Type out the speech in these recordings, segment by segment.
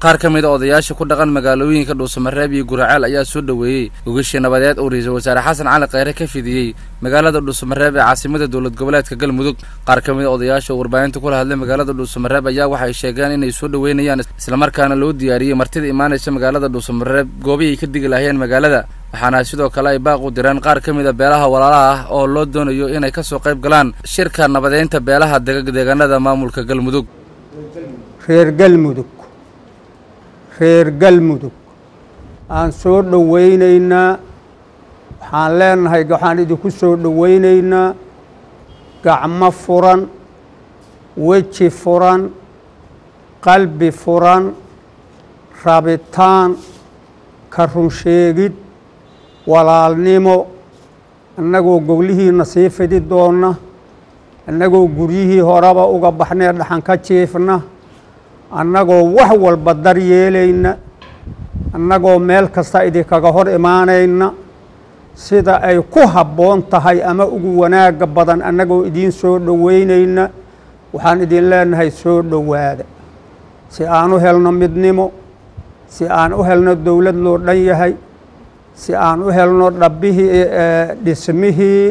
qaar ka mid a odayaasha ku dhaqan magaalooyinka dhuusamareeb iyo guraceel ayaa soo dhoweeyey gogashii nabadeed uu ra-iisul wasaare xasan cali kheyre ka fidiyey magaalada dhuusamareeb ee caasimada dowlad goboleedka galmudug qaar ka mid a odayaasha oo warbaahinta kula hadlay magaalada dhuusamareeb ayaa waxay sheegeen inay soo dhoweynayaan islamarkaana loo diyaariyey martida imaanaysa magaalada dhuusamareeb goobihii ay ka digi lahayeen magaalada waxaana sidoo kale ay baaq u direen qaar ka mid a beelaha walaalaha ah oo loo doonayo inay ka soo qayb galaan shirka nabadeynta beelaha deegaanada maamulka galmudug reer galmudug reer galmudug aan soo dhowaynaynaa waxaan leenahay waxaan idinku soo dhowaynaynaa gacmo furan weji furan qalbi furan rabitaan ka runsheegid walaalnimo annagoo goglihiina sii fidi doonna annagoo guryihii horeba uga baxnee dhaxan ka jiifna annagoo wax walba daryeelayna annagoo meel kasta idinkaga hor imaanayna sida ay ku habboon tahay ama ugu wanaagga badan annagoo idiin soo dhoweynayna waxaan idin leenahay soo dhowaada si aan u helno midnimo si aan u helno dowlad loo dhan yahay si aan u helno dhabbihii dhismihii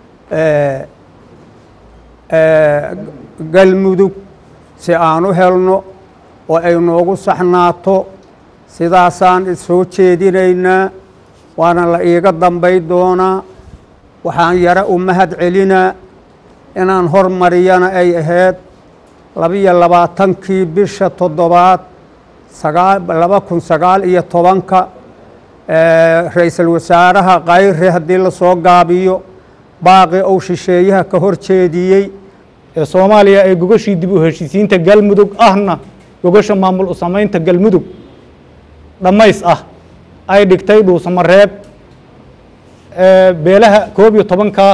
galmudug si aan u helno oo ay noogu saxnaato sidaasaan soo jeedinaynaa waana la iiga dambay doonaa waxaan yaro u mahad celinaa inaan hormariyana ay ahayd labiyo labaatankii bisha toddobaad sagaa laba kun sagaal iyo tobanka ra-iisul wasaaraha kayre haddii lasoo gaabiyo baaqi ou shisheeyaha ka hor jeediyey ee soomaaliya ee gogashii dib u heshiisiinta galmudug ahna gogasha maamul u samaynta galmudug dhammays ah ay dhigtay dhuusamareeb beelaha koob iyo tobanka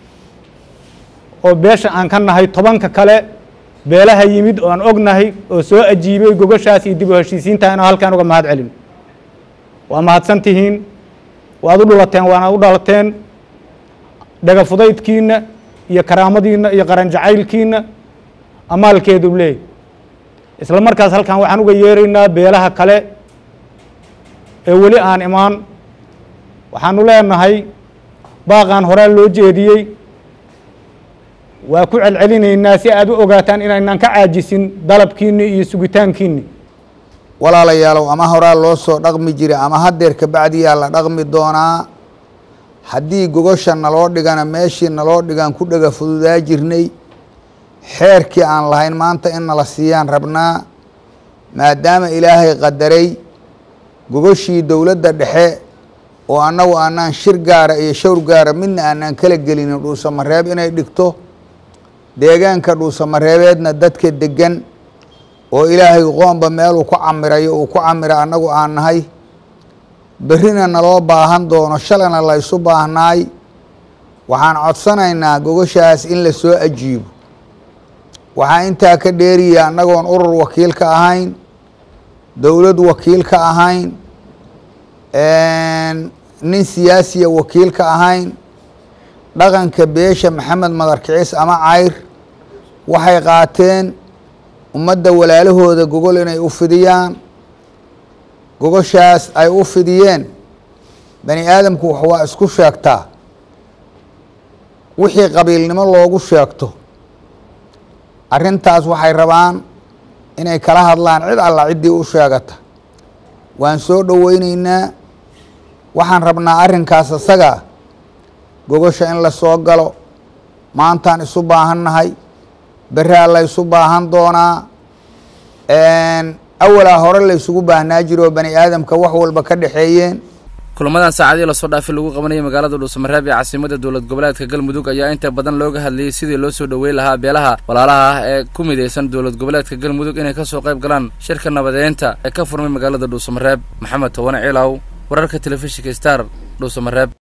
oo beesha aan ka nahay tobanka kale beelaha yimid oo aan ognahay oo soo ajiibay gogashaas iyo dib u heshiisiinta inaan halkaan uga mahad celin waa mahadsan tihiin waad u dhulateen waana u dhalateen dhagafudaydkiina iyo karaamadiina iyo qaran jacaylkiina amaalkeedu leey isla markaas halkan waxaan uga yeeraynaa beelaha kale ee weli aan imaan waxaanu leenahay baaqaan horaa loo jeediyey waa ku celcelinaynaa si aad u ogaataan inaynaan ka caajisin dalabkiini iyo sugitaankiini walaalayaalow ama horaa loo soo dhaqmi jiray ama haddeer kabacdiyaa la dhaqmi doonaa haddii gogosha naloo dhigana meeshii naloo dhigaan ku dhega fududaa jirnay xeerkii aan lahayn maanta in nala siiyaan rabnaa maadaama ilaahay qadaray gogoshii dowladda dhexe oo annagu aanaan shir gaara iyo shawr gaara midna aanaan kala gelinin dhuusamareeb inay dhigto deegaanka dhuusamareebeedna dadka degan oo ilaahay qoomba meeluu ku camirayo uu ku camira annagu aan nahay berrina naloo baahan doono shalayna laysu baahnaay waxaan codsanaynaa gogoshaas in la soo ajiibo waxaa intaa ka dheeriya annagoon urur wakiil ka ahayn dowlad wakiil ka ahayn nin siyaasiya wakiil ka ahayn dhaqanka beesha maxamed madarkiciis ama cayr waxay qaateen ummadda walaalahooda gogol inay u fidiyaan gogoshaas ay u fidiyeen bani aadamku wax waa isku sheegtaa wixii qabiilnimo loogu sheegto arrintaas waxay rabaan inay kala hadlaan cid alla ciddii u sheegata waan soo dhoweyneynaa waxaan rabnaa arrinkaas isagaa gogosha in la soo galo maantaan isu baahannahay beraa la ysu baahan doonaa awalaa hore la ysugu baahnaa jiroo bani aadamka wax walba ka dhexeeyeen kulamadan saacadii lasoo dhaafay lagu qabanayay magaalada dhuusamareeb ee caasimada dowlad goboleedka galmudug ayaa inta badan looga hadlayay sidii loo soo dhoweyn lahaa beelaha walaalaha ah ee ku midaysan dowlad goboleedka galmudug inay kasoo qayb galaan shirka nabadeynta ee ka furmay magaalada dhuusamareeb maxamed towane ciilaw wararka telefishinka star dhuusamareeb